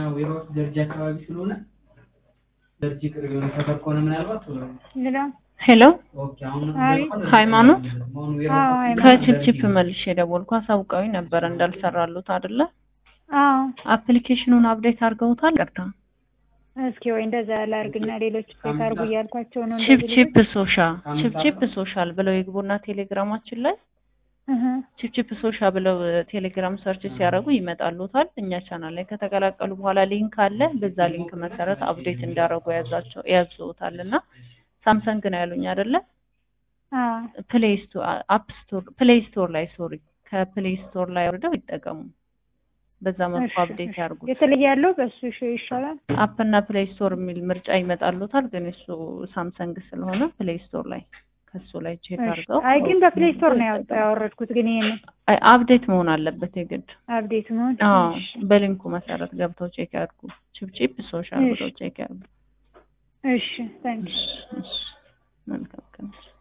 ዌራውስ ደርጂ አካባቢ ስለሆነ ደርጂ ቅርብ የሆነ ሰፈር ከሆነ ምናልባት ሄሎ ሄሎ ኦኬ አሁን አይ። ሃይማኖት? አሁን አዎ፣ ዌራውስ ሃይማኖት። ከቺፕቺፕ መልሼ ደወልኩ። አሳውቀውኝ ነበር እንዳልሰራሉት አይደለ? አዎ አፕሊኬሽኑን አፕዴት አድርገውታል። ቀርታ እስኪ ወይ እንደዛ ላርግና ሌሎች ቼክ አርጉ እያልኳቸው ነው። እንደዚህ ቺፕቺፕ ሶሻል ቺፕቺፕ ሶሻል ብለው ይግቡና ቴሌግራማችን ላይ እህ ቺፕቺፕ ሶሻ ብለው ቴሌግራም ሰርች ሲያደርጉ ይመጣሉታል። እኛ ቻናል ላይ ከተቀላቀሉ በኋላ ሊንክ አለ። በዛ ሊንክ መሰረት አፕዴት እንዳደረጉ ያዛቸው ያዘውታል እና ሳምሰንግ ነው ያሉኝ አይደለ? አዎ ፕሌይ ስቶር አፕ ስቶር ፕሌይ ስቶር ላይ ሶሪ ከፕሌይ ስቶር ላይ ወርደው ይጠቀሙ። በዛ መልኩ እሺ፣ አፕዴት እሺ። ያርጉት። የተለየ ያለው በሱ ይሽ- ይሻላል። አፕ እና ፕሌይ ስቶር የሚል ምርጫ ይመጣሉታል። ግን እሱ ሳምሰንግ ስለሆነ ፕሌይ ስቶር ላይ ከሱ ላይ ቼክ እሺ። አድርገው አይ ግን በፕሌይ ስቶር ነው ያወጣ- ያወረድኩት ግን ይሄን አይ አፕዴት መሆን አለበት የግድ አፕዴት መሆን አዎ እሺ፣ በሊንኩ መሰረት ገብተው ቼክ ያድርጉ። ቺፕቺፕ ሶሻል እሺ። ብለው ቼክ ያድርጉ። እሺ ታንክስ እሺ፣ እሺ። መልካም ቀን